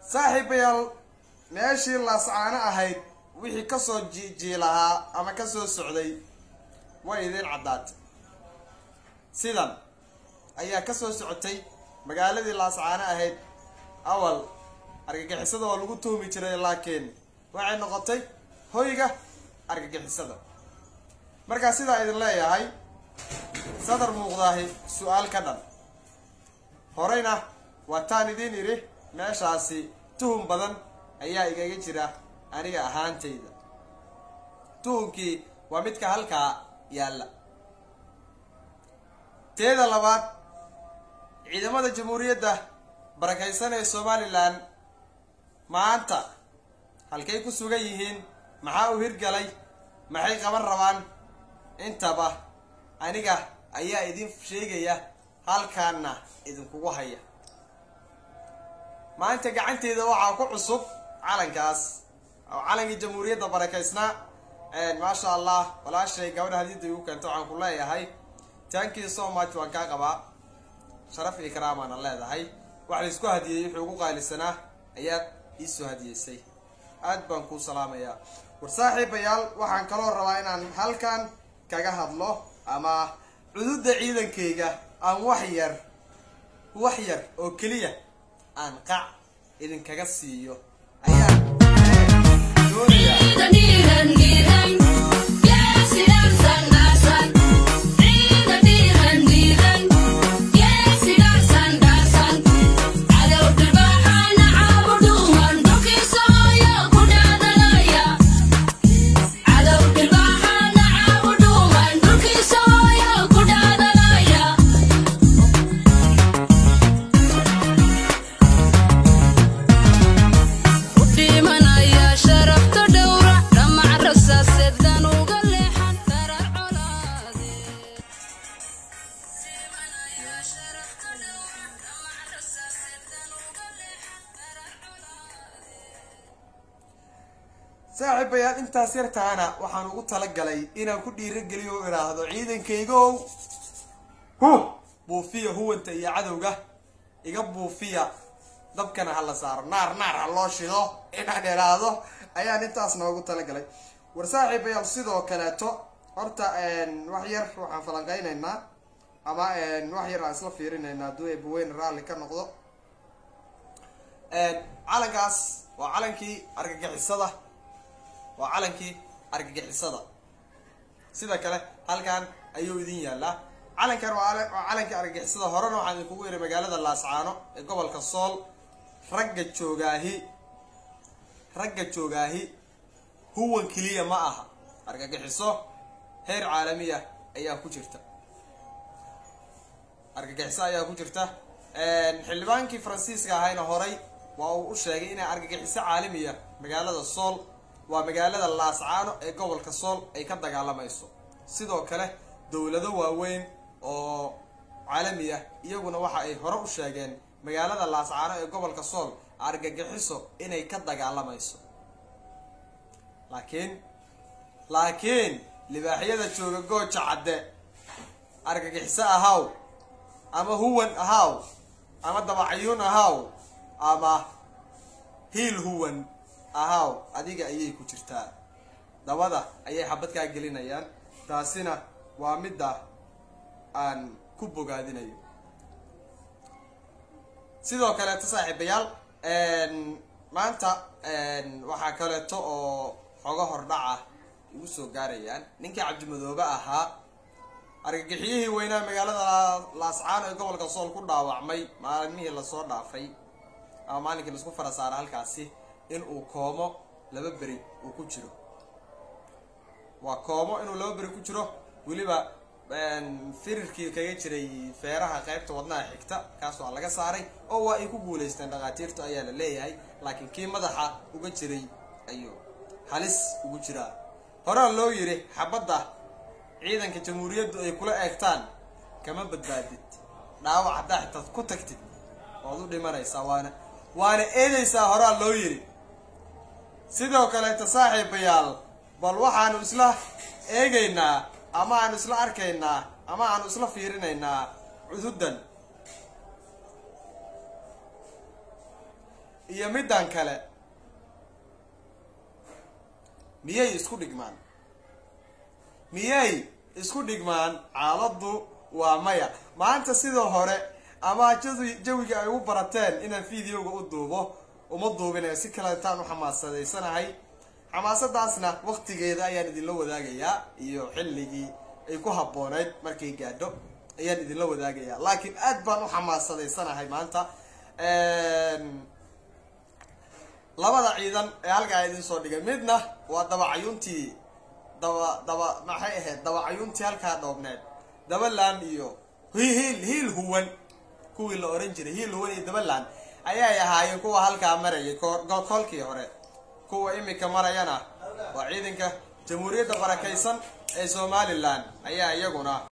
saaxiibayaal meeshii laascaano ahayd wixii kasoo jiilahaa ama kasoo socday way idiin caddaatay sidan ayaa kasoo socotay magaaladii laascaano ahayd awal argagixisada oo lagu tuhmi jiray laakiin waxay noqotay hoyga argagixisada markaa sidaa idin leeyahay sadar muuqdaahi su-aal ka dhan horeyna waataan idiin idhi meeshaasi tuhun badan ayaa igaga jira aniga ahaantayda tuhunkii waa midka halkaa yaalla teeda labaad ciidamada jamhuuriyadda barakaysan ee somalilan maanta halkay ku sugan yihiin maxaa u hirgalay maxay qaban rabaan intaba aniga ayaa idin sheegaya halkaana idinkugu haya maanta gacanteeda waxaa ku cusub calankaas oo calankii jamhuuriyadda barakaysnaa maasha allah walaashay gabadha hadida igu keento waxaan ku leeyahay tankii so much waan kaa qabaa sharaf iyo karaamaana leedahay wax laysku hadiyey wuxuu ugu qaalisanaa ayaad iisoo hadiyeysay aad baan kuu salaamayaa war saaxiibayaal waxaan kaloo rabaa inaan halkan kaga hadlo ama cududa ciidankayga aan wax yar wax yar oo keliya aan qac idinkaga siiyo ayaa doonaya saaxiibayaal intaas yartaana waxaan ugu talagalay inaan ku dhiirageliyo o idhaahdo ciidankaygow hu buufiya huwanta iyo cadowga iga buufiya dabkana ha la saaro naar naar ha loo shido inaan idhaahdo ayaan intaas noogu talagalay war saaxiibayaal sidoo kaleeto horta wax yar waxaan falanqeynaynaa ama wax yar aan isla fiirinaynaa hadduu eebaweyne raalli ka noqdo calankaas waa calankii argagixisada waa calankii argagixisada sida kale halkan ayuu idin yaallaa calankan waa calankii argagixisada horena waxaan idinkugu yidhi magaalada laascaano ee gobolka sool ragga joogaahi ragga joogaahi huwan keliya ma aha argagixiso heer caalamiya ayaa ku jirta argagixiso ayaa ku jirta xildhibaankii faransiiska ahayna horay waa uu u sheegay inay argagixiso caalamiya magaalada sool waa magaalada laascaano ee gobolka sool ay ka dagaalamayso sidoo kale dowlado waaweyn oo caalami ah iyaguna waxa ay hore u sheegeen magaalada laascaano ee gobolka sool argagixiso inay ka dagaalamayso laakiin laakiin libaaxyada jooga gooja cadde argagixiso ahaw ama huwan ahaw ama dabacayuun ahaw ama hiil huwan ahaw adiga ayay ku jirtaa dabada ayay xabad kaa gelinayaan taasina waa midda aan ku bogaadinayo sidoo kaleeto saaxiibayaal maanta waxaa kaleeto oo xogo hordhaca igu soo gaarayaan ninkii cabdimadoobe ahaa argagixiyihii weynaa magaalada laascaano ee gobolka sool ku dhaawacmay maalmihii lasoo dhaafay ama maalinkii laisku fara saara halkaasi in uu koomo laba beri uu ku jiro waa koomo inuu laba beri ku jiro weliba firirkii kaga jiray feeraha qeybta wadnaha xigta kaas waa laga saaray oo waa ay ku guulaysteen dhakhaatiirtu ayaa la leeyahay laakiin kii madaxa uga jiray ayuu halis ugu jiraa horaa loo yiri xabadda ciidanka jamhuuriyaddu ay kula eegtaan kama badbaadid dhaawac haddaa xitaad ku tagtid waad u dhimanaysaa waana waana eedaysaa horaa loo yiri sidoo kaleeta saaxiibayaal bal waxaanu isla eegaynaa ama aanu isla arkaynaa ama aanu isla fiirinaynaa cududan iyo middan kale miyay isku dhigmaan miyay isku dhigmaan xaaladdu waa maya maanta sidoo hore ama jawi jawiga ay u barateen inaan videoga u duubo uma duubinayo si kale intaan u xamaasadeysanahay xamaasadaasna waqtigeeda ayaan idinla wadaagayaa iyo xilligii ay ku habbooneyd markay gaadho ayaan idinla wadaagayaa laakiin aad baan u xamaasadeysanahay maanta labada ciidan ee halkaa idin soo dhigay midna waa dabacayuntii daba daba maxay ahayd dabacayuntii halkaa dhoobneed dabaland iyo hiil hiil huwan kuwii la oran jiray hiil huwan iyo dabaland ayay ahaayeen kuwa halkaa marayay kolkii hore kuwa imika marayana waa ciidanka jamhuuriyadda barakaysan ee somalilan ayaa iyaguna